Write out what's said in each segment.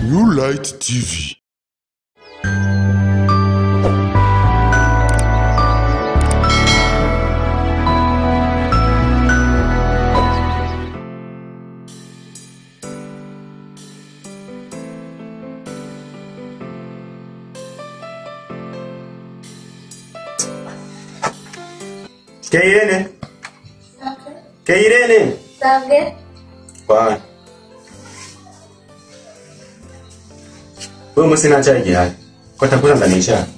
New Light TV. Keirene. Keirene. Sabwe? Bwana. Wewe msi na chai gihari. Kwa takula ndani cha.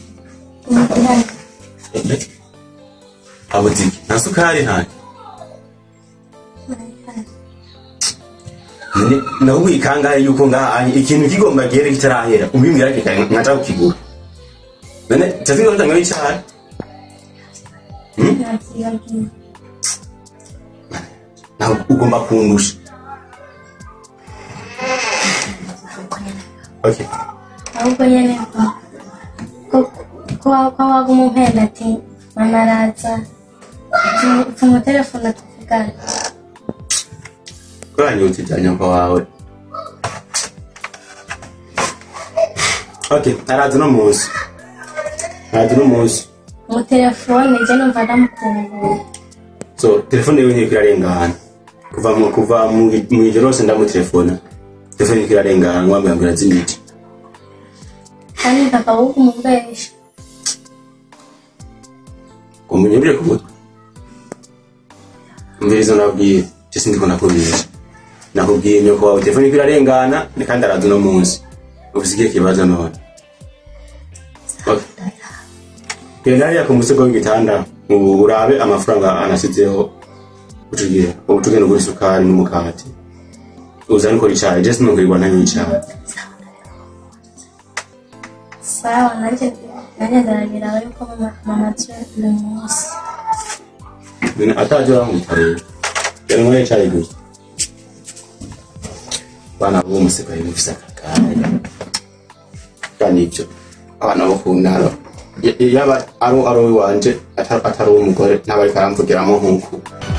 Abutiki. Na sukari ntayo. None nawe wikangaye yuko ngaha ikintu kigomba gere kitarahera. Ubimbwira kika nkaca kukigura. None tazinga utanga icyayi. Navyibagiye. nawe ugomba kundusha okay ahubwo nyene ko ko ko waguma umpenda ati mama araza tumutelefona tuvugane kuranyutse ibya nyoko wawe okay araza uno munsi araza uno munsi umutelefone je numva ndamukumbuye so telefone yiwe ntiriko irarengana kuva mu kuva mu mu ijoro hose ndamutelefona telefone iriko irarengana ngwambwira ngo irazimije kandi mpaka wugumubesha umunyurire ku mutwe umvirizo nabwiye je sindiko nakubesha nakubwiye nyoko wawe telefone iriko irarengana ni kandi araza uno munsi ufise ikihe kibazo none Okay. genda hariya ku musego w'igitanda ubu urabe amafaranga anasizeho ucugiye ubu tugenda ugura isukari n'umukati uzane ukora icayi je sinongerwa ntanywa icayi sawa nanje nanje ndarabiraho yuko mama mama aje uyu munsi None ataje uramwita rero yanyweye icayi gusa bana bo museka yari mufise akagare kandi ivyo abana bo ku ntara y- yaba ari ari uwanje atari atari uw'umugore ntabariko aramvugiramo nk'uku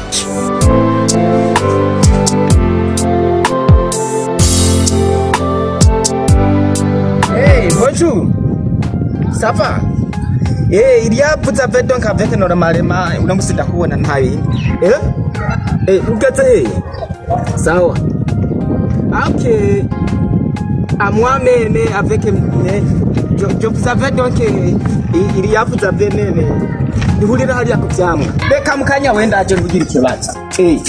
Hey, bonjour. Ça va? Eh, il y a vous avez donc avec normalement unamusinda kuona ntabi. Eh? Eh, ugeze. Sawa. Okay. À moi-même avec eh, je, je vous avais donc eh, il y a vous avez même ihurira hariya ku vyamwa reka mukanya wenda aje ntugira ikibazo Eh.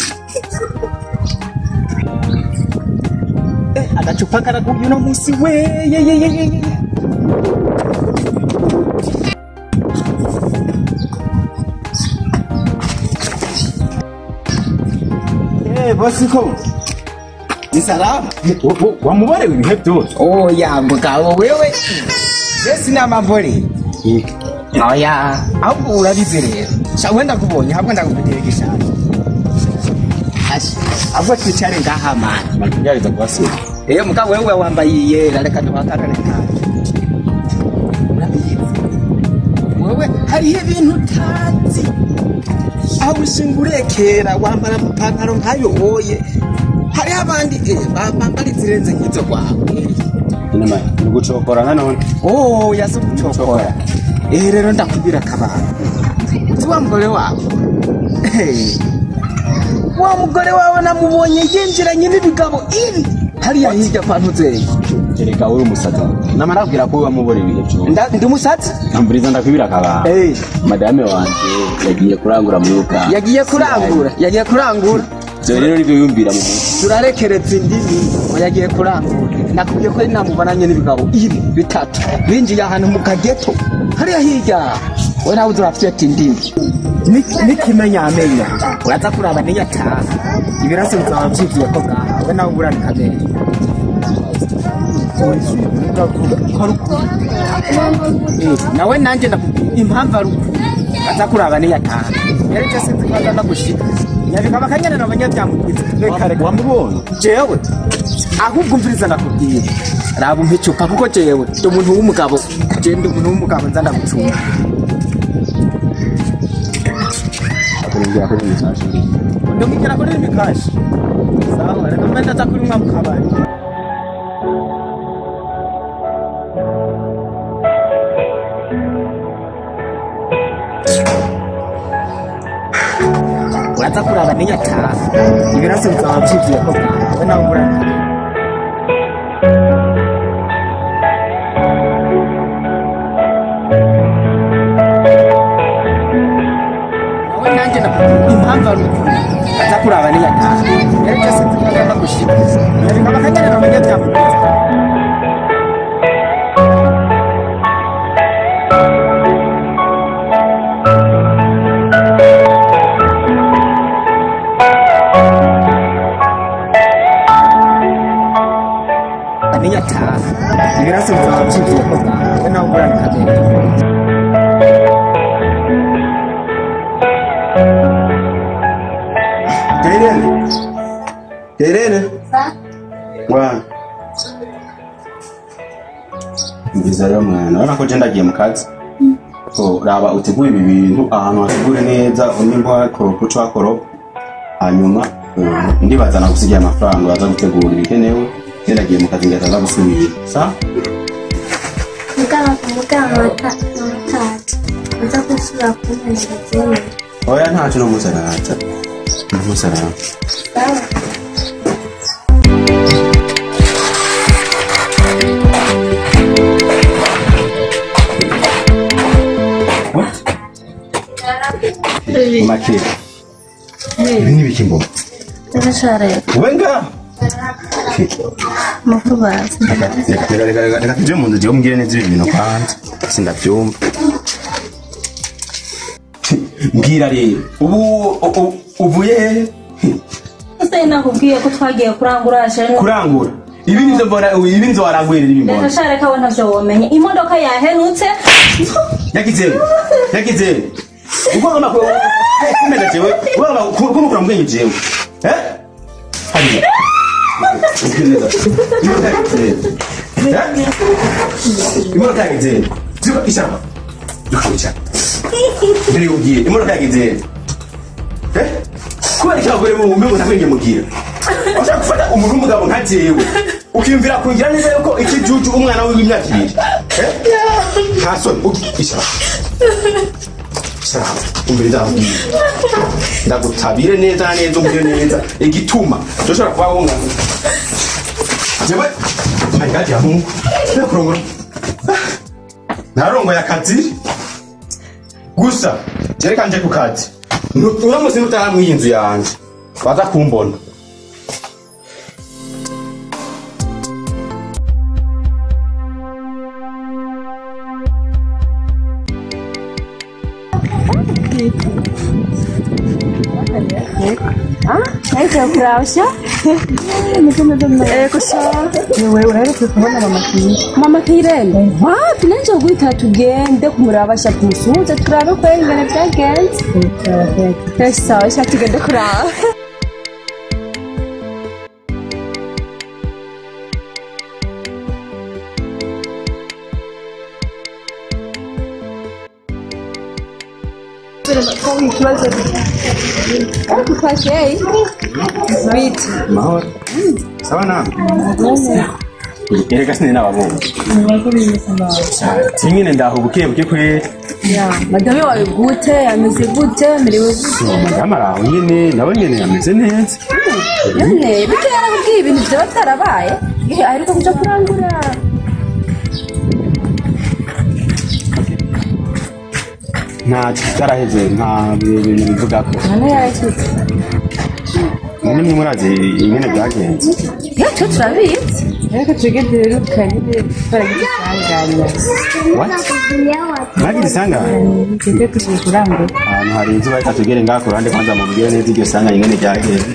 Eh, agacupa karaguye uno munsi we ye ye ye ye ye. Eh, Bosiko. ni salama Wamuborewe ibihe byose. oya mugabo wewe je sinamavore oya ahubwo urabizi rero sha wenda kubonye ahubwo ndakugira igishaka Ashi, ahubwo twicare ngaha mani Makibyariza kubasura. iyo mugabo wewe wambaye iyera reka duhagarare nawe urabizi wewe hariho ibintu utazi aho ushinga urekera wambara amapantaro nk'ayo woye hariho abandi eh, ba- bambara izirenze nk'izo rwawe Inama ni gucokora nanone. oh yazi gucokora eh rero ndakubwira akabanga uzi wa mugore wawe Eh, wa mugore wawe namubonye yinjiranye n'ibigabo ibi hariya hirya kwa ntuzeye Ereka uri umusaza. Namara kubwira ko wamubore ibihe byose. Nda- ndi umusatsi Amburiza ndakwibira akabanga. Eh. Madame wanje yagiye kurangura muri Uganda. yagiye kurangura yagiye kurangura Ibyo rero nibyo yumvira mu mutwe. turarekeretse indimi ngo yagiye kurangura nakubwiye ko namubonanye n'ibigabo ibi bitatu binjiye ahantu mu kageto hariya hirya we nawe turafite indimi Ni- n'ikimenyamenya uraza kuraba niyo ataha ibirasi bizaba byuzuye ko ngaha we nawe uburane kamenya nawe nanjye ndakubwira impamvu ari uku aza kuraba niyo ataha rero icyo sinzi ko aza gushika nyabikaba akanyana na banyabyamugize reka reka Wamubonye? jewe ahubwo umviriza ndakubwira raba umpa icupa kuko jewe ndi umuntu w'umugabo jewe ndi umuntu w'umugabo nza ndagucunga Akuringira kuri message. ndamubwira ko rero imikashi sawa reka mbe ndaza kuri mwa mu kabari aza kuraba niyo ataha ibirasi bizaba byuzuye ko we nawe urana nawe nanjye na impamvu ari ukuntu aza kuraba niyo ataha rero byose tugomba gushima reka bakagenda bamenye byamugenza niyo ataha ibirasi bizaba byuzuye ko we nawe urana kagenda Terene. Terene. Bwana. Ngiza rero mwana, urabona ko je ndagiye mu kazi. So, raba utegure ibi bintu ahantu hategure neza unimba koropo cwa koropo. Hanyuma eh, ndibaza nagusigiye amafaranga waza gutegura ibikenewe. Je ndagiye mu kazi ngaza gusubira. Sa? muganga muganga watatu uza gusubira kumpeza zimwe Oya ntacu no musarata. No musarata. sawa What? Makire. Ibi ni biki mbona? ndashare Wenga. makuru bazi Reka reka reka reka tuje mu nzu je umbwire neza ibi bintu kwanza. Sindavyumva. Mbwira rero. Ubu ubu- uvuye hehe? ese nakubwiye ko twagiye kurangura ashere kurangura. Ibi nivyo mbona ibi nivyo warangwira ibi mbona. reka share ko ntavyo womenye imodoka yahenutse Yakizere. Yakizere. Uko kama ko kumeza jewe. Wala kuno kuna mgenyi jewe. Eh? Hadi. Ukineza. Imodoka yakizere. Eh? Imodoka yakizere. Ziba ishamba. Dukucha. Mbere ugiye. Imodoka yakizere. Eh? Kubera icyo abagore mu mbego ntakwenge mugira. Ushaka gufata umuntu w'umugabo nka jewe. Ukiyumvira kungira neza yuko ikijuju umwana w'imyaka ibiri. Eh? nta soni ishaka ishaka umbere ndakubwira ndagutabire neza na neza umbwire neza igituma ndoshobora kuba wungana jewe ayigati ya mungu ndakurongora narongoye akazi gusa jereka nje ku kazi Nu- uramutse nutaramwe iyi nzu yanje baza kumbona Naitwa Kurasha. Eh, kusha. Wewe unaenda kubona mama Kirene. Mama Kirene. Wapi nanje guhita tugende kumurabasha kumusuhuza turabe ko ingene byagenze. Eh, sawa, sha tugende kuraba. Ariko twasheye biti mahoro sawa nawe erega sinari nababonye sinyine ndaho buke buke kweri madame wawe gute ameze gute merewe gute madamu araho nyine nawe nyine ameze neza none bite yarakubwiye ibintu byaba byarabaye Eh, aheruka kuja kurangura nta cyaraheze nta bintu bivuga ko none yarakitse nyine mwe murazi ingene byagenze yacu turabizi ariko twebwe duherukanye twaragize isanganya what mwagira isangane twebwe tugiye kurangura ahantu hari inzu bahita tugere ngaha ku ruhande kwanza mubwire neza iryo sanganya ingene ryagenze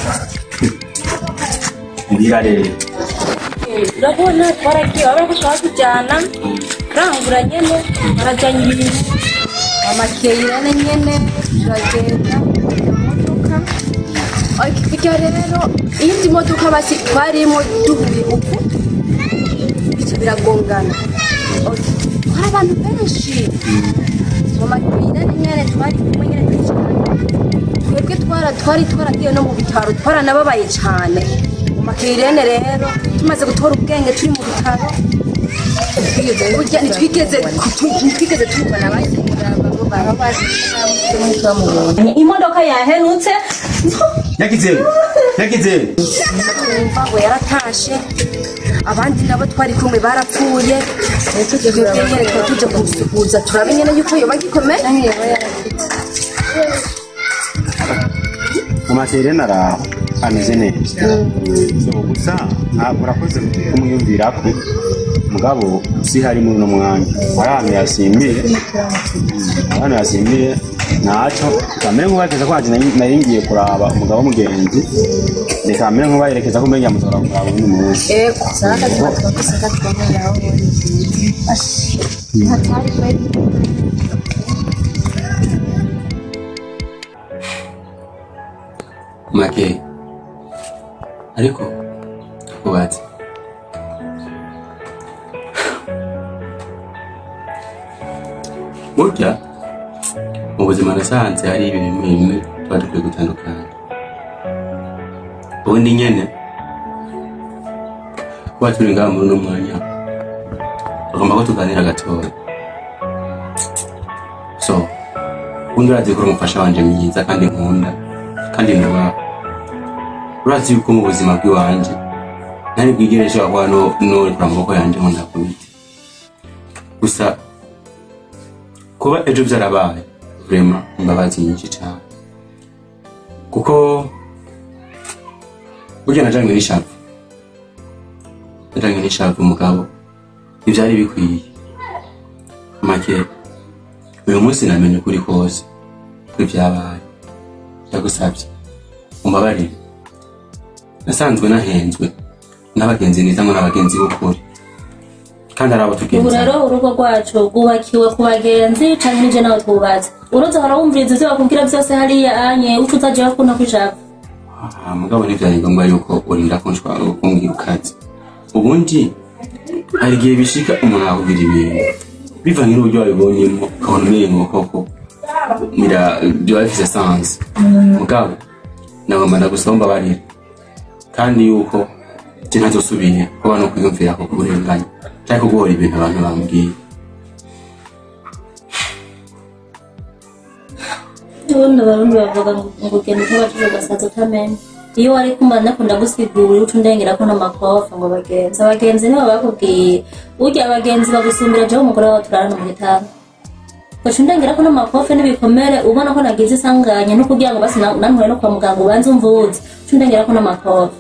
mbwira rero urabona twaragiye wabona ko twatujyana kurangura nyene barajyanye ibintu amakeyirane nyene turagenda imodoka ariko hirya rero iyindi modoka basi twarimo duhuye uku bica biragongana Ok, twari abantu benshi mu makeyirane nyene twari kumwe nyene twicaranye twebwe twara twari twaragiye no mu bitaro twaranababaye cyane mu makeyirene rero tumaze gutora ubwenge turi mu bitaro burya ntitwigeze ntitwigeze tubona abandi imodoka yahenutse yagize yagize twumva ngo yaratashe abandi nabo twari kumwe barapfuye twebwe nyene twari tuje kumusuhuza turabe nyene yuko yoba gikomeye amaterena araho ameze neza so gusa ntabwo urakoze kumwiyumvira ko mugabo si hari muri uno mwanya hari ahantu yasimbiye ahantu yasimbiye ntacyo kamere nk'ubarekeza ko nanjye nari- nari ngiye kuraba umugabo w'umugenzi reka kamere nk'ubayerekeza ko mbega mutora kuraba undi munsi ego make ariko kubaza burya mu buzima nasanze hari ibintu bimwe bimwe tuba dukwiye gutandukanya ubundi nyene kuba turi ngaha muri uno mwanya tugomba ko tuganira gatoya so ubundi urazi ko uri umufasha wanje mwiza kandi nkunda kandi nubaha urazi yuko mu buzima bw'iwanje ntari bwigere nshobora kuba no- norekura amaboko yanje ngo ndakubite gusa kuba ejo byarabaye vrema imbabazi nyinshi cyane kuko burya najanywe n'ishavu najanywe n'ishavu umugabo ntibyari bikwiye make uyu munsi namenye ukuri kose kuri byabaye ndagusabye umbabarire nasanzwe nahenzwe n'abagenzi nizamo n'abagenzi b'ukuri kandi ari abo ubu tugenzi rero urugo rwacu rwubakiwe ku bagenzi canke nije nawe twubatse uruzi hora wumviriza ivyo bakubwira vyose hariya anye uco utajeho kuna kw'ijambo Ah, mugabo ntivyari ngombwa yuko urinda kunshwa kumbwira ukazi ubundi hari igihe bishika umuntu akubwira ibintu bivanye n'uburyo wabibonyemo ukabona umengo koko mira byoba bifise sansi mugabo nagomba ndagusaba umbabarire kandi yuko je ntazosubira kuba no kwiyumvira ko kurenganya canke kuguhora ibintu abantu bambwiye ubundi abarundi bavuga ngo ngo ugenda utubajije ugasaza utamenya iyo wari kumva nakunda gusigura uca undengerako n'amakofa ngo bagenzi abagenzi nibo bakubwiye urya abagenzi bagusumbira jewe umugore wawe turarana mu gitanda uca undengerako n'amakofe n'ibikomere ubona ko nagize isanganya no kugira ngo basi na- nantuye no kwa muganga ubanze umvuze uca undengerako n'amakofe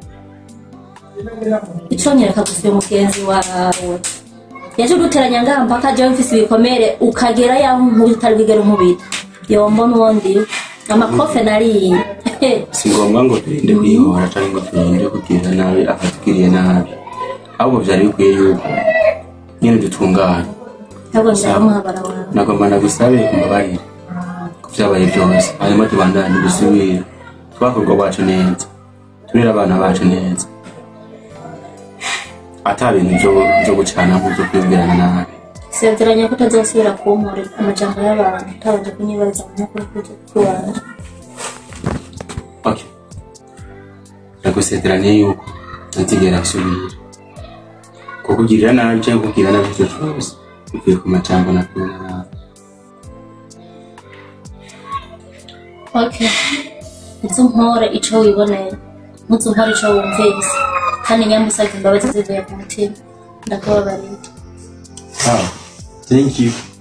ico nyereka gusa uyu mugenzi wawe yaje uduteranya ngaha mpaka jewe mfise ibikomere ukagera yaho nkubita utari bwigere unkubita yombo n'uwondi amakofe nariye si ngombwa ngo turinde kwihora cyangwa ngo turinde kugirira nabi akatugiriye nabi ahubwo byari bikwiye yuko nyine dutungana ntabwo ndaramuhabara wawe nagomba nagusabe umbabarire ku byabaye byose hanyuma tubandane dusubire twakorwa bacu neza turere abana bacu neza ata bintu byo- byo gucana nk'ibyo kwibwirana nabi sezeranya ko utazosubira kumpurira amajambo y'abantu utabanje kunyibariza mu makuru kuje kuwanje ok ndagusezeraniye yuko ntazigera nsubira kukugirira nabi cyangwa kukugirira nabi icyo cyose bivuye ku majambo nakubona nabi okay nzi umpore ico wiboneye ntuzi umpore ico wumvise kandi nyambusabye imbabazi zivuye ku mutima ndakubabariye Ah, thank you